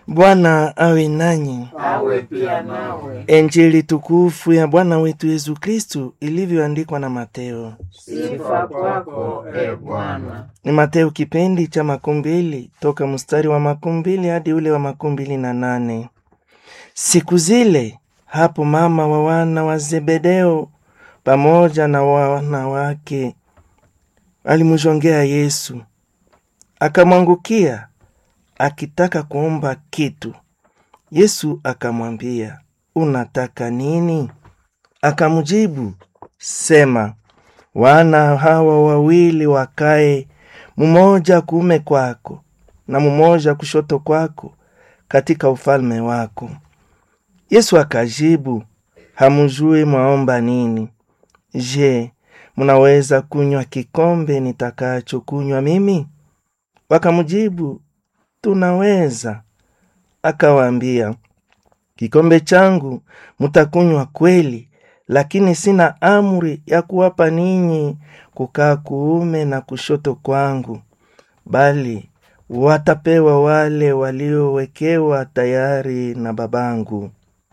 Bwana awe nanyi. awe pia nawe. Injili tukufu ya Bwana wetu Yesu Kristu ilivyoandikwa na Mateo. Sifa kwako e Bwana. Ni Mateo kipindi cha makumi mbili toka mstari wa makumi mbili hadi ule wa makumi mbili na nane. Siku zile hapo mama wa wana wa Zebedeo pamoja na wana wake alimjongea Yesu, akamwangukia akitaka kuomba kitu. Yesu akamwambia, unataka nini? Akamjibu, sema, wana hawa wawili wakae, mmoja kuume kwako na mmoja kushoto kwako katika ufalme wako. Yesu akajibu, hamjui mwaomba nini? Je, mnaweza kunywa kikombe nitakacho kunywa mimi? Wakamjibu, tunaweza. Akawaambia, kikombe changu mtakunywa kweli, lakini sina amri ya kuwapa ninyi kukaa kuume na kushoto kwangu, bali watapewa wale waliowekewa tayari na babangu.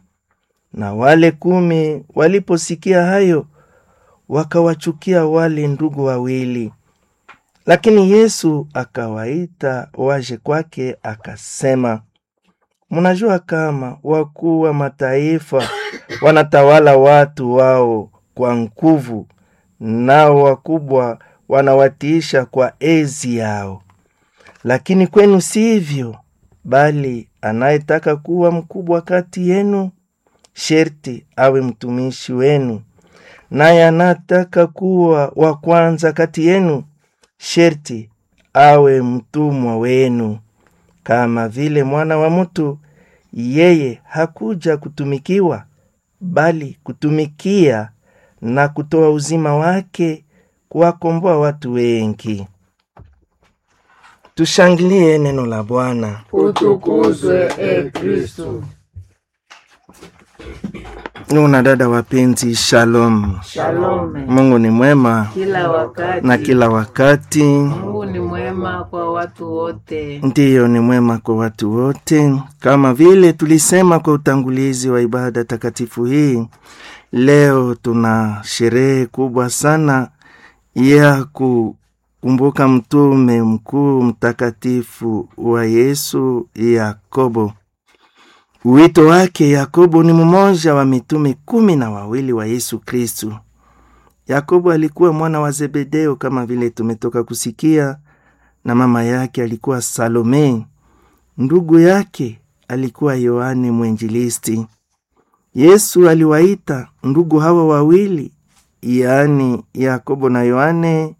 Na wale kumi waliposikia hayo, wakawachukia wale ndugu wawili. Lakini Yesu akawaita waje kwake, akasema, mnajua kama wakuu wa mataifa wanatawala watu wao kwa nguvu, nao wakubwa wanawatiisha kwa ezi yao. Lakini kwenu sivyo, bali anayetaka kuwa mkubwa kati yenu sherti awe mtumishi wenu, naye anataka kuwa wa kwanza kati yenu sherti awe mtumwa wenu. Kama vile mwana wa mtu yeye hakuja kutumikiwa, bali kutumikia na kutoa uzima wake kuwakomboa watu wengi. Tushangilie neno la Bwana. Utukuzwe e Kristu. Nuna dada wapenzi, shalom. Shalome. Mungu ni mwema Kila wakati. na kila wakati, Mungu ni mwema kwa watu wote. ndiyo ni mwema kwa watu wote. Kama vile tulisema kwa utangulizi wa ibada takatifu hii, leo tuna sherehe kubwa sana ya kukumbuka mtume mkuu mtakatifu wa Yesu, Yakobo. Wito wake Yakobo ni mmoja wa mitume kumi na wawili wa Yesu Kristu. Yakobo alikuwa mwana wa Zebedeo kama vile tumetoka kusikia, na mama yake alikuwa Salome. Ndugu yake alikuwa Yohane Mwenjilisti. Yesu aliwaita ndugu hawa wawili, yaani Yakobo na Yohane,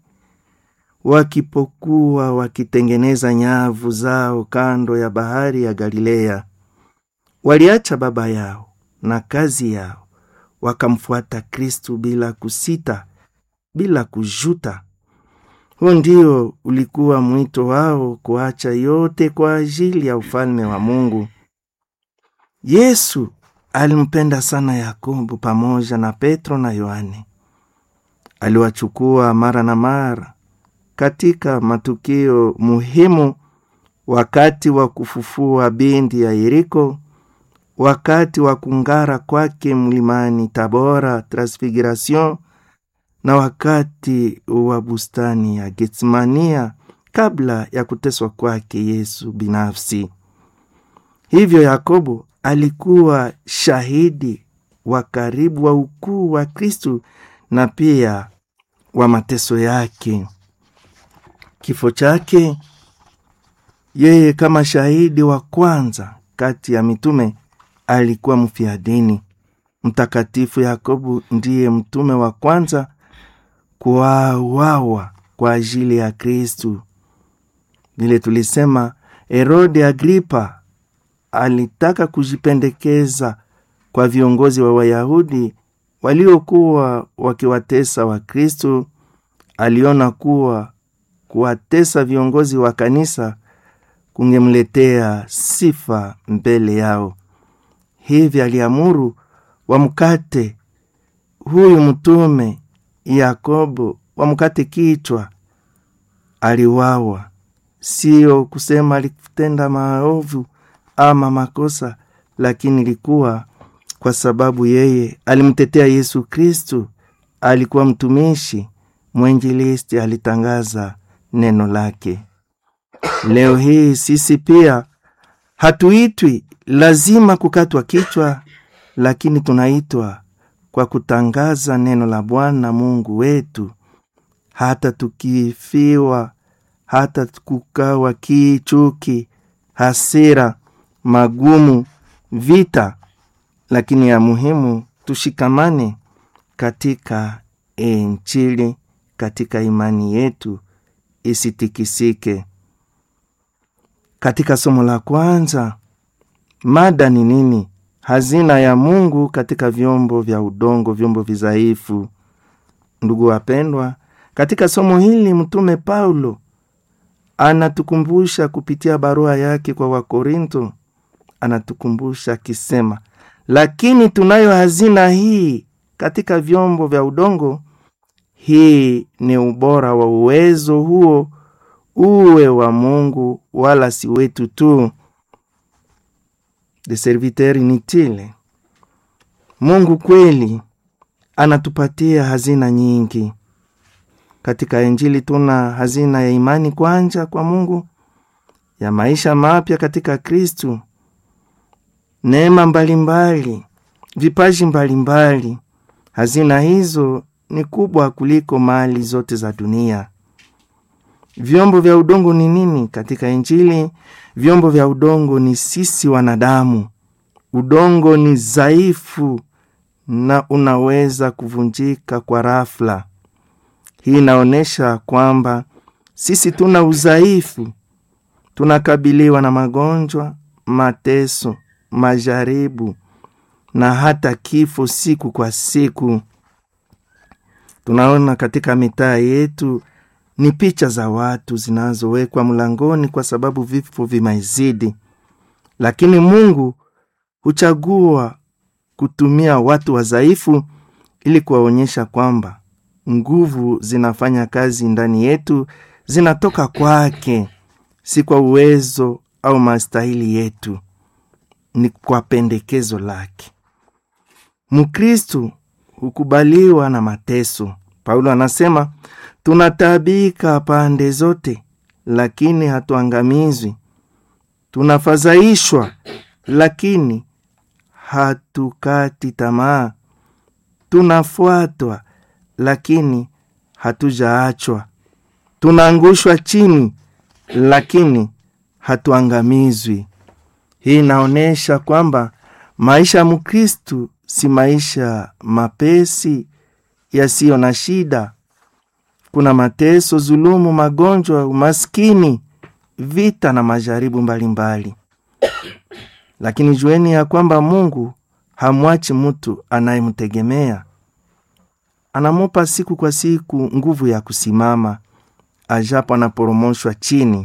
wakipokuwa wakitengeneza nyavu zao kando ya bahari ya Galilea. Waliacha baba yao na kazi yao, wakamfuata Kristu bila kusita, bila kujuta. Huu ndio ulikuwa mwito wao, kuacha yote kwa ajili ya ufalme wa Mungu. Yesu alimpenda sana Yakobo pamoja na Petro na Yohane. Aliwachukua mara na mara katika matukio muhimu, wakati wa kufufua binti ya Yeriko, wakati wa kung'ara kwake mlimani Tabora, Transfiguration, na wakati wa bustani ya Getsemania kabla ya kuteswa kwake Yesu binafsi. Hivyo Yakobo alikuwa shahidi wa karibu wa ukuu wa Kristu na pia wa mateso yake. Kifo chake, yeye kama shahidi wa kwanza kati ya mitume alikuwa mfiadini. Mtakatifu Yakobo ndiye mtume wa kwanza kuuawa kwa ajili ya Kristu. Vile tulisema, Herode Agripa alitaka kujipendekeza kwa viongozi wa Wayahudi waliokuwa wakiwatesa Wakristu. Aliona kuwa kuwatesa viongozi wa kanisa kungemletea sifa mbele yao. Hivi aliamuru wamkate huyu mtume Yakobo, wamkate kichwa. Aliwawa, sio kusema alitenda maovu, ama makosa, lakini ilikuwa kwa sababu yeye alimtetea Yesu Kristu, alikuwa mtumishi mwenjilisti, alitangaza neno lake. Leo hii sisi pia hatuitwi lazima kukatwa kichwa, lakini tunaitwa kwa kutangaza neno la Bwana Mungu wetu, hata tukifiwa, hata kukawa kichuki, hasira, magumu, vita, lakini ya muhimu tushikamane katika Injili, katika imani yetu isitikisike. Katika somo la kwanza, mada ni nini? Hazina ya Mungu katika vyombo vya udongo, vyombo vizaifu. Ndugu wapendwa, katika somo hili mtume Paulo anatukumbusha kupitia barua yake kwa Wakorinto, anatukumbusha akisema, lakini tunayo hazina hii katika vyombo vya udongo. Hii ni ubora wa uwezo huo uwe wa Mungu wala si wetu tu, de serviteur inutile. Mungu kweli anatupatia hazina nyingi katika Injili. Tuna hazina ya imani kwanja kwa Mungu, ya maisha mapya katika Kristu, neema mbalimbali, vipaji mbalimbali. Hazina hizo ni kubwa kuliko mali zote za dunia. Vyombo vya udongo ni nini katika Injili? Vyombo vya udongo ni sisi wanadamu. Udongo ni dhaifu na unaweza kuvunjika kwa rafla. Hii inaonyesha kwamba sisi tuna udhaifu, tunakabiliwa na magonjwa, mateso, majaribu na hata kifo siku kwa siku. Tunaona katika mitaa yetu ni picha za watu zinazowekwa mlangoni kwa sababu vifo vimezidi, lakini Mungu huchagua kutumia watu wadhaifu ili kuwaonyesha kwamba nguvu zinafanya kazi ndani yetu, zinatoka kwake, si kwa uwezo au mastahili yetu, ni kwa pendekezo lake. Mkristu hukubaliwa na mateso. Paulo anasema tunataabika pande zote, lakini hatuangamizwi. Tunafadhaishwa, lakini hatukati tamaa. Tunafuatwa, lakini hatujaachwa. Tunaangushwa chini, lakini hatuangamizwi. Hii inaonyesha kwamba maisha ya Mkristu si maisha mapesi yasiyo na shida. Kuna mateso, zulumu, magonjwa, umaskini, vita na majaribu mbalimbali mbali. Lakini jueni ya kwamba Mungu hamwachi mtu anayemtegemea, anamupa siku kwa siku nguvu ya kusimama ajapo anaporomoshwa chini.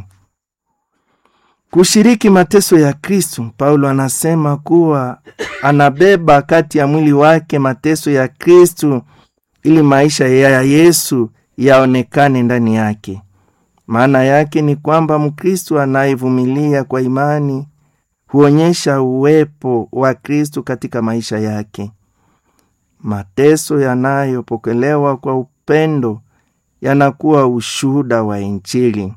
Kushiriki mateso ya Kristu, Paulo anasema kuwa anabeba kati ya mwili wake mateso ya Kristu ili maisha ya Yesu yaonekane ndani yake. Maana yake ni kwamba Mkristu anayevumilia kwa imani huonyesha uwepo wa Kristu katika maisha yake. Mateso yanayopokelewa kwa upendo yanakuwa ushuhuda wa Injili.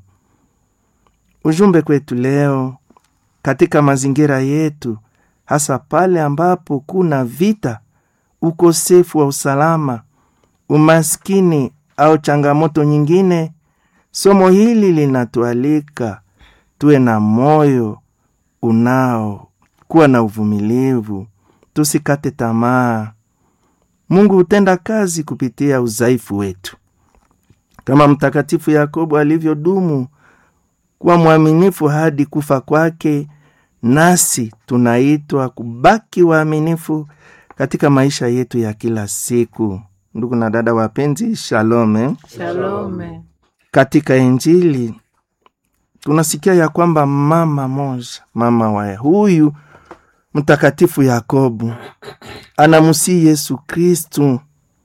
Ujumbe kwetu leo katika mazingira yetu, hasa pale ambapo kuna vita, ukosefu wa usalama, umaskini au changamoto nyingine, somo hili linatualika tuwe na moyo unao kuwa na uvumilivu, tusikate tamaa. Mungu hutenda kazi kupitia udhaifu wetu, kama Mtakatifu Yakobo alivyodumu kuwa mwaminifu hadi kufa kwake, nasi tunaitwa kubaki waaminifu katika maisha yetu ya kila siku. Ndugu na dada wapenzi, shalome. Shalome. Katika Injili tunasikia ya kwamba mama moja, mama wa huyu mtakatifu Yakobo anamusii Yesu Kristu,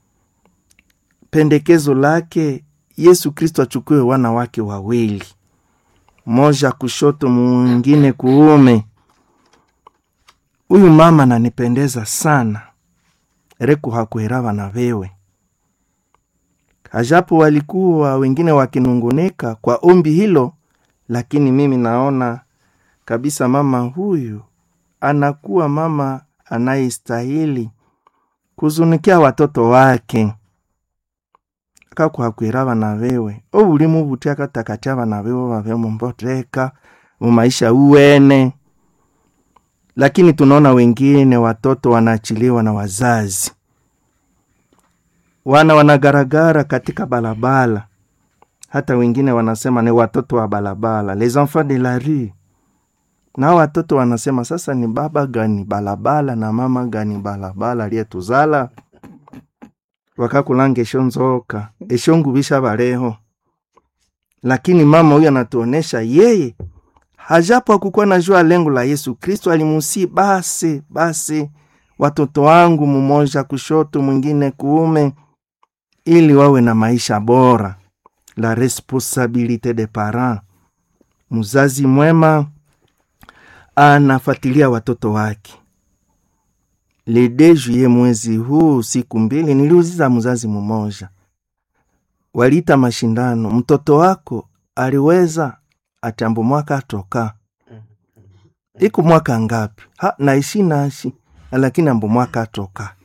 pendekezo lake Yesu Kristu achukue wana wake wawili, moja kushoto, mwingine kuume. huyu mama nanipendeza sana reku hakuhera vana vewe hajapo walikuwa wengine wakinungunika kwa ombi hilo lakini mimi naona kabisa mama huyu anakuwa mama anayestahili kuzunikia watoto wake kakuhakwira vana vewe obuli mubuti akatakatya vana vewe vave mumboteka mumaisha uwene lakini tunaona wengine watoto wanaachiliwa na wazazi wana wanagaragara katika balabala hata wengine wanasema ni watoto wa balabala les enfants de la rue na watoto wanasema sasa ni baba gani balabala na mama gani balabala aliyetuzala wakakulanga esho nzoka esho ngubisha baleho lakini mama huyu anatuonesha yeye hajapo akukuwa najua lengo la yesu kristo alimusi basi basi watoto wangu mumoja kushoto mwingine kuume ili wawe na maisha bora la responsabilite de parent mzazi mwema anafuatilia watoto wake le de juye mwezi huu siku mbili niliuziza mzazi mmoja waliita mashindano mtoto wako aliweza atambo mwaka atoka iku mwaka ngapi ha naishi nashi lakini ambo mwaka atoka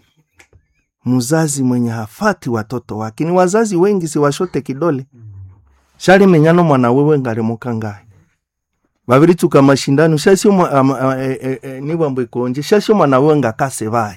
mzazi mwenye hafati watoto wake ni wazazi wengi siwashote kidole shali menyano mwana wewe ngalimuka ngaye vavirichuka mashindano shasio e, e, e, niwambo ikonje shasio mwana wewe ngakase vai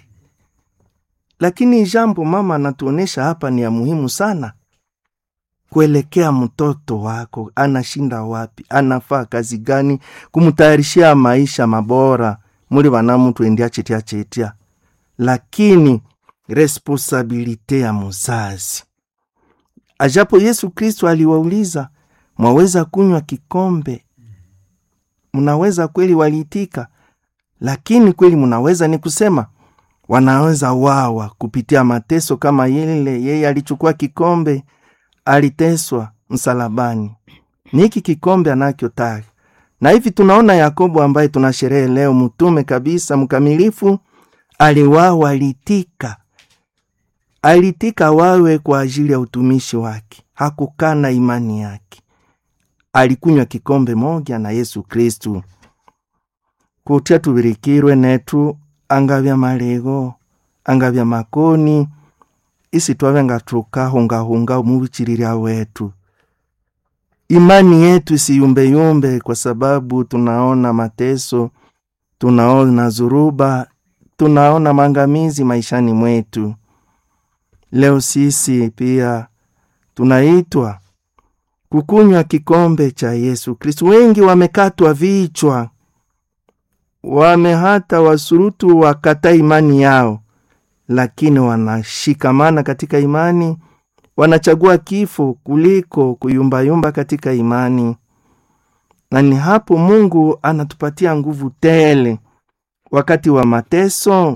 lakini jambo mama anatuonesha hapa ni ya muhimu sana kuelekea mtoto wako anashinda wapi anafaa kazi gani kumtayarishia maisha mabora muli vanamutu endia chetia chetia lakini responsabilite ya muzazi ajapo yesu kristo aliwauliza mwaweza kunywa kikombe mnaweza kweli waliitika lakini kweli mnaweza ni kusema wanaweza wawa kupitia mateso kama yile yeye alichukua kikombe aliteswa msalabani niki kikombe anakyotaka na hivi tunaona yakobo ambaye tuna sherehe leo mtume kabisa mkamilifu aliwawa alitika alitika wawe kwa ajili ya utumishi wake hakukana imani yake alikunywa kikombe moja na yesu kristu kutya tubirikirwe netu angavya malego angavya makoni isi twave nga tukahungahunga mubichililya wetu imani yetu isiyumbeyumbe kwa sababu tunaona mateso tunaona zuruba tunaona mangamizi maishani mwetu leo sisi pia tunaitwa kukunywa kikombe cha yesu kristu wengi wamekatwa vichwa wame hata wasurutu wakata imani yao lakini wanashikamana katika imani wanachagua kifo kuliko kuyumbayumba katika imani na ni hapo mungu anatupatia nguvu tele wakati wa mateso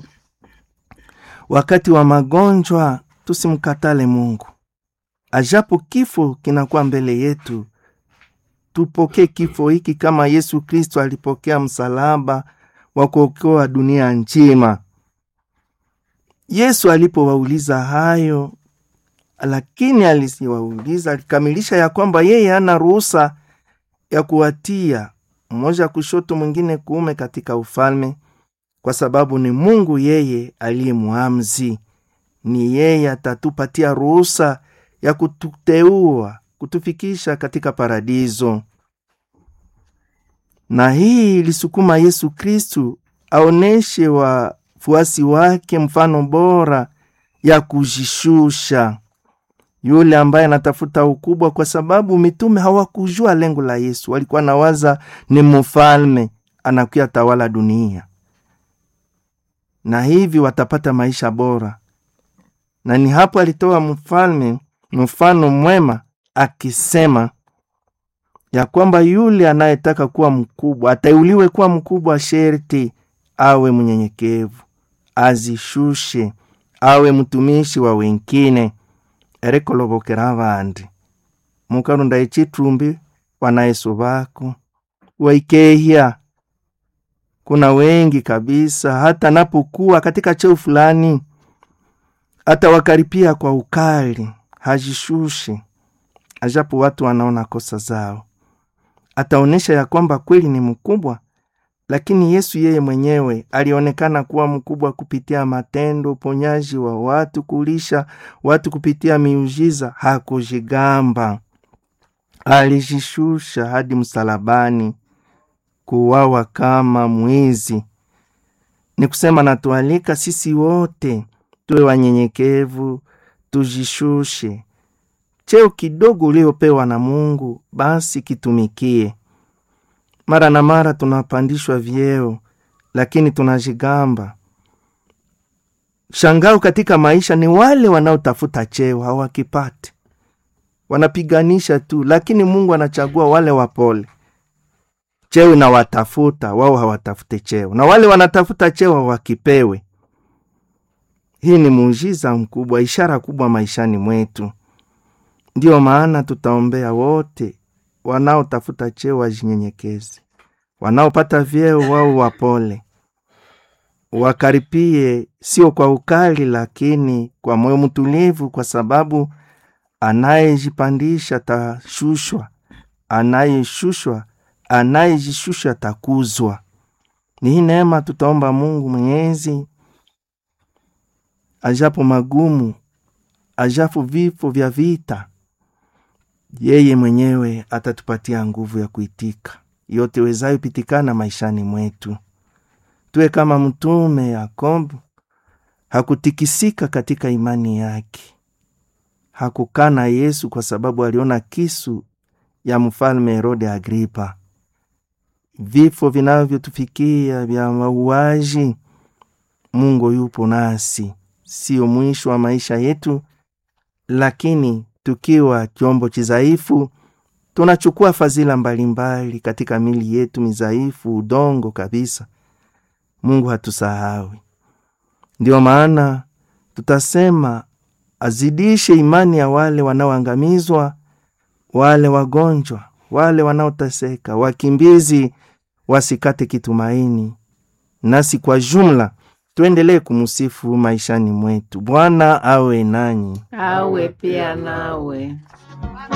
wakati wa magonjwa tusimkatale mungu ajapo kifo kinakuwa mbele yetu tupokee kifo hiki kama yesu kristo alipokea msalaba wa kuokoa dunia nzima yesu alipowauliza hayo lakini alisiwauliza alikamilisha ya kwamba yeye hana ruhusa ya kuwatia mmoja kushoto mwingine kuume katika ufalme kwa sababu ni mungu yeye aliye mwamzi ni yeye atatupatia ruhusa ya kututeua kutufikisha katika paradizo na hii ilisukuma yesu kristu aoneshe wafuasi wake mfano bora ya kujishusha yule ambaye anatafuta ukubwa kwa sababu mitume hawakujua lengo la yesu walikuwa nawaza ni mfalme anakuya tawala dunia na hivi watapata maisha bora na ni hapo alitoa mfalme mfano mwema akisema ya kwamba yule anayetaka kuwa mkubwa ateuliwe kuwa mkubwa sherti awe mnyenyekevu azishushe awe mtumishi wa wengine erikolobokera abandi mukarunda echitumbi wanayesu bako waikehya kuna wengi kabisa, hata napokuwa katika cheo fulani, atawakaripia kwa ukali, hajishushi, ajapo watu wanaona kosa zao. Ataonyesha ya kwamba kweli ni mkubwa, lakini Yesu yeye mwenyewe alionekana kuwa mkubwa kupitia matendo, uponyaji wa watu, kulisha watu kupitia miujiza. Hakujigamba, alijishusha hadi msalabani, kuwawa kama mwizi. Ni kusema natualika sisi wote tuwe wanyenyekevu, tujishushe. Cheo kidogo uliopewa na Mungu, basi kitumikie. Mara na mara tunapandishwa vyeo, lakini tunajigamba. Shangao katika maisha ni wale wanaotafuta cheo hawakipati, wanapiganisha tu, lakini Mungu anachagua wale wapole. Cheo inawatafuta wao, hawatafute cheo, na wale wanatafuta cheo hawakipewe. Hii ni muujiza mkubwa, ishara kubwa maishani mwetu. Ndiyo maana tutaombea wote wanaotafuta cheo wajinyenyekeze, wanaopata vyeo wao wapole, wakaripie, sio kwa ukali, lakini kwa moyo mtulivu, kwa sababu anayejipandisha tashushwa, anayeshushwa, anayejishusha takuzwa. Ni hii neema tutaomba Mungu Mwenyezi, ajapo magumu, ajapo vifo vya vita yeye mwenyewe atatupatia nguvu ya kuitika yote wezayo pitikana maishani mwetu. Tuwe kama mtume Yakobo, hakutikisika katika imani yake, hakukana Yesu kwa sababu aliona kisu ya mfalme Herode Agripa. Vifo vinavyotufikia vya mauaji, Mungu yupo nasi, sio mwisho wa maisha yetu, lakini tukiwa chombo chizaifu tunachukua fadhila mbalimbali katika mili yetu mizaifu, udongo kabisa. Mungu hatusahawi. Ndiyo maana tutasema azidishe imani ya wale wanaoangamizwa, wale wagonjwa, wale wanaoteseka, wakimbizi wasikate kitumaini, nasi kwa jumla tuendelee kumusifu maishani mwetu. Bwana awe nanyi, awe pia nawe.